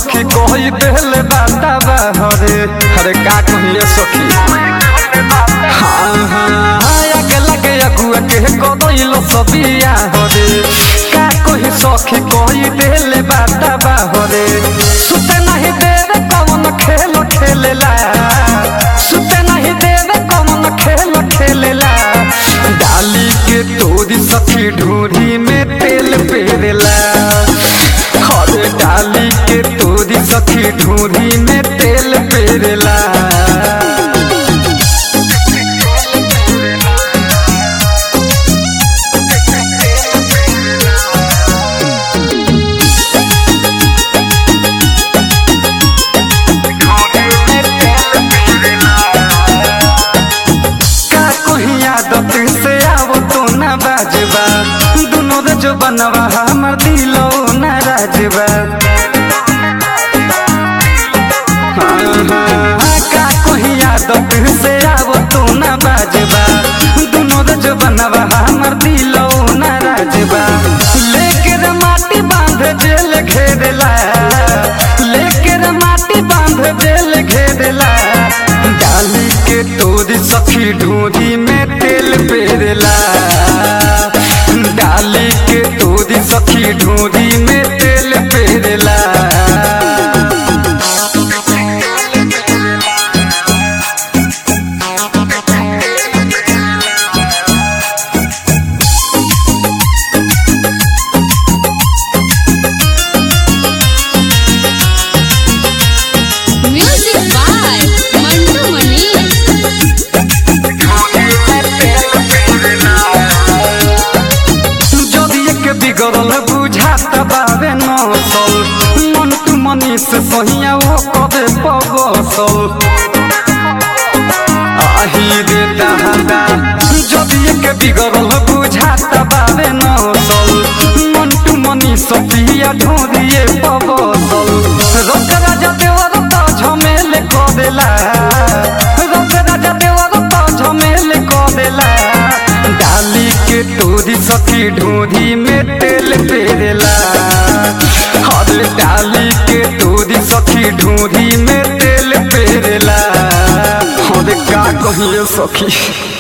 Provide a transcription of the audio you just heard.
सखी कही देले बाता हरे हरे का कहिए सखी हाँ हाँ आगे लगे अगुआ के कदैलो सबिया हरे का कही सखी कही देले बाता हरे सुते नहीं देवे कौन खेल खेलेला सुते नहीं देवे कौन खेल खेलेला डाली के तोरी सखी ढूंढी में तेल पेरेला हरे डाली के तोरी सखी ढूंढी में तेल पेरेला का कोई आदत से आवो तो ना बाजबा दुनो रे जो बनवा हमर दिलो ना राजबा हाँ, हाँ, का कोई आदत से आवो तो ना बाजबा दुनो रे जो बनवा हमर दिलो ना राजबा लेके रे माटी बांध जेल घेरेला लेके रे माटी बांध जेल घेरेला डाली के तोरी सखी ढूंढी में तेल पेरेला डाली के तोरी सखी ढूंढी में तेल पेरेला Music by Mantu Mani. যদি একে বিগড়ল বুঝাত বাবে নসল মন তু মনিস সহিয়া ও কবে পবসল আহি রে দাদা যদি একে বিগড়ল বুঝাত বাবে নসল মন তু মনিস পিয়া ঢোরিয়ে পবসল রক রাজা দেওয়ার তো ঝমেলে কদেলা রক রাজা দেওয়ার তো ঝমেলে কদেলা डाली के तोरी सखी ढूंढी में तेल पेरेला हर डाली के तोरी सखी ढूंढी में तेल पेरेला हर का कहिए सखी